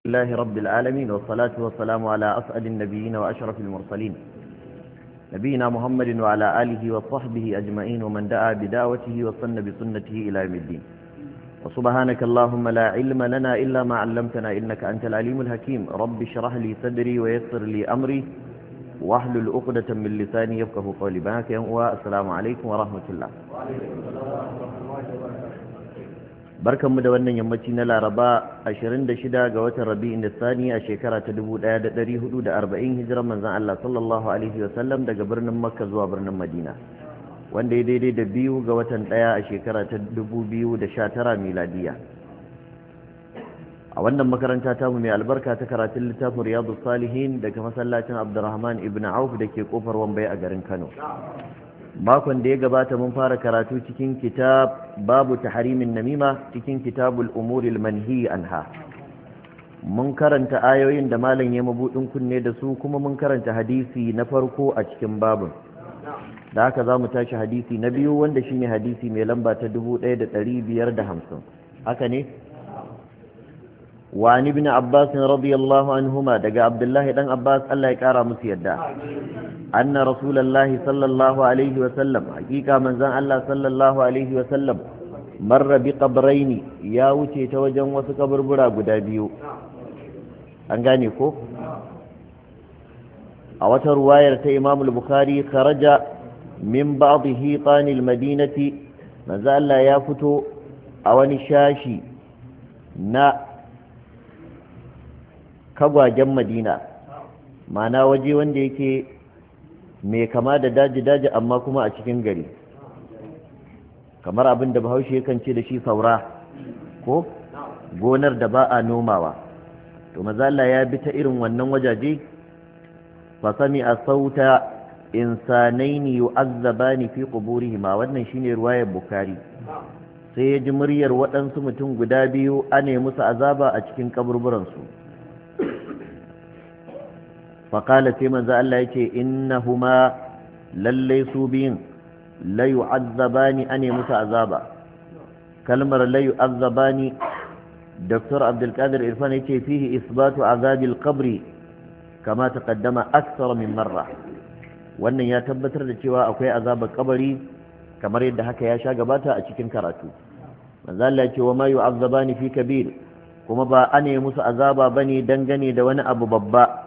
الله رب العالمين والصلاة والسلام على أسعد النبيين وأشرف المرسلين نبينا محمد وعلى آله وصحبه أجمعين ومن دعا بدعوته وصن بسنته إلى يوم الدين وسبحانك اللهم لا علم لنا إلا ما علمتنا إنك أنت العليم الحكيم رب اشرح لي صدري ويسر لي أمري واحلل عقدة من لساني يفقه قولي بهك والسلام عليكم ورحمة الله barkanmu da wannan yammaci na laraba 26 ga watan rabi'in da sani a shekara ta 1440 hijiran manzan Allah sallallahu alaihi wasallam daga birnin makka zuwa birnin madina wanda ya daidai da biyu ga watan daya a shekara ta 2019 miladiya a wannan makaranta tamu mai albarka ta karatun littafin riyadu salihin daga masallacin abdurrahman ibn auf da ke kofar wambai a garin kano makon da ya gabata mun fara karatu cikin kitab babu tahrimin namima cikin kitabul umuril manhi anha mun karanta ayoyin da malam ya mabudin kunne da su kuma mun karanta hadisi na farko a cikin babun da haka za mu tashi hadisi na biyu wanda shine hadisi mai lamba ta 1550 haka ne وعن ابن عباس رضي الله عنهما دقى عبد الله بن عباس الله يكارى مسيدا أن رسول الله صلى الله عليه وسلم حقيقة من زان الله صلى الله عليه وسلم مر بقبرين يا وجه توجن وسكبر برا قدابيو أنغاني كو أوت رواية إمام البخاري خرج من بعض هيطان المدينة من زان الله يافتو أواني شاشي na kagwajen madina mana waje wanda yake mai kama da daji-daji amma kuma a cikin gari kamar abin da bahaushe yakan ce da shi saura ko gonar da ba a nomawa to mazala ya bi ta irin wannan wajaje fasami a sauta insanaini yu'azzabani fi quburihima wannan shine ruwayar bukari sai ya ji muryar waɗansu mutum guda biyu ane musu azaba a cikin kaburburansu faƙala sai manzo Allah ya ce innahuma lallai su biyun la yu'azzabani ane musu azaba kalmar la yu'azzabani Dr. Abdulkadir Irfan yace fihi isbatu azabil qabri kama taqaddama akthar min marra wannan ya tabbatar da cewa akwai azabar kabari kamar yadda haka ya sha gabata a cikin karatu manzo Allah ya ce wa ma yu'azzabani fi kabir kuma ba ane musu azaba bane dangane da wani abu babba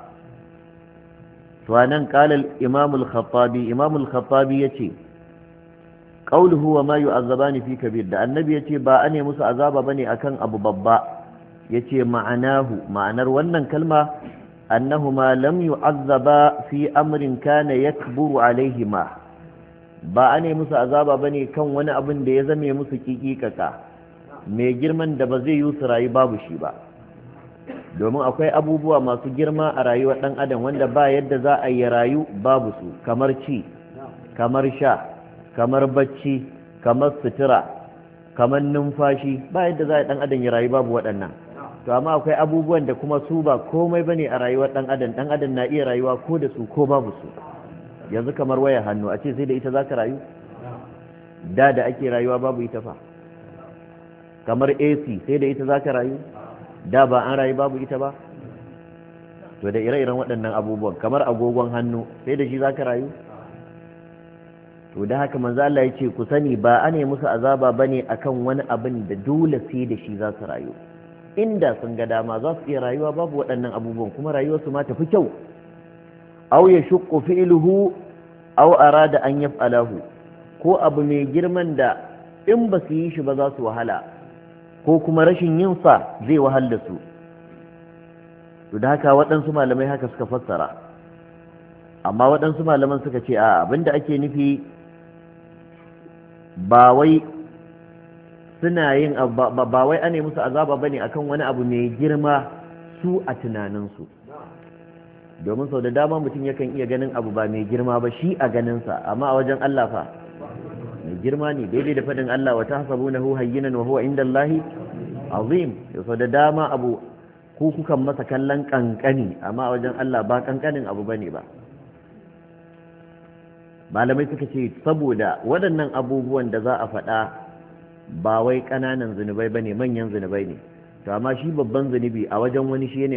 to anan qala al-imam al-khattabi imam al-khattabi yace qawluhu wa ma yu'azzabani fi kabir da annabi yace ba ane musu azaba bane akan abu babba yace ma'anahu ma'anar wannan kalma annahuma lam yu'azzaba fi amrin kana yakburu alaihima ba ane musu azaba bane kan wani abin da ya zame musu kikikaka mai girman da ba zai yi su rayu babu shi ba domin akwai abubuwa masu girma a rayuwar ɗan adam wanda ba yadda za a yi rayu babu su kamar ci kamar sha kamar bacci kamar sutura kamar numfashi ba yadda za a yi ɗan adam ya rayu babu waɗannan to amma akwai abubuwan da kuma su ba komai ba ne a rayuwar ɗan adam ɗan adam na iya rayuwa ko da su ko babu su yanzu kamar waya hannu a ce sai da ita za ka rayu da da ake rayuwa babu ita fa kamar ac sai da ita za ka rayu da ba an rayu babu ita ba to da ire-iren waɗannan abubuwan kamar agogon hannu sai da shi za ka rayu to da haka manzo Allah ya ce ku sani ba a ne musu azaba bane akan wani abin da dole sai da shi za su rayu inda sun ga dama za su iya rayuwa babu waɗannan abubuwan kuma rayuwarsu ma tafi kyau aw ya shuqqu fi'luhu aw arada an yaf'alahu ko abu mai girman da in ba su yi shi ba za su wahala ko kuma rashin yin sa zai wahal da su to da haka waɗansu malamai haka suka fassara amma waɗansu malaman suka ce a abinda ake nufi ba wai suna yin ba wai ane musu azaba bane akan wani abu mai girma su a tunaninsu domin sau da dama mutum yakan iya ganin abu ba mai girma ba shi a ganinsa amma a wajen Allah fa mai girma ne daidai da faɗin Allah wata hasabu na hayyinan wa huwa inda Allahi azim sau da dama abu ku kukan masa kallon kankani amma a wajen Allah ba kankanin abu bane ba malamai suka ce saboda waɗannan abubuwan da za a faɗa ba wai ƙananan zunubai bane manyan zunubai ne to amma shi babban zunubi a wajen wani shi ne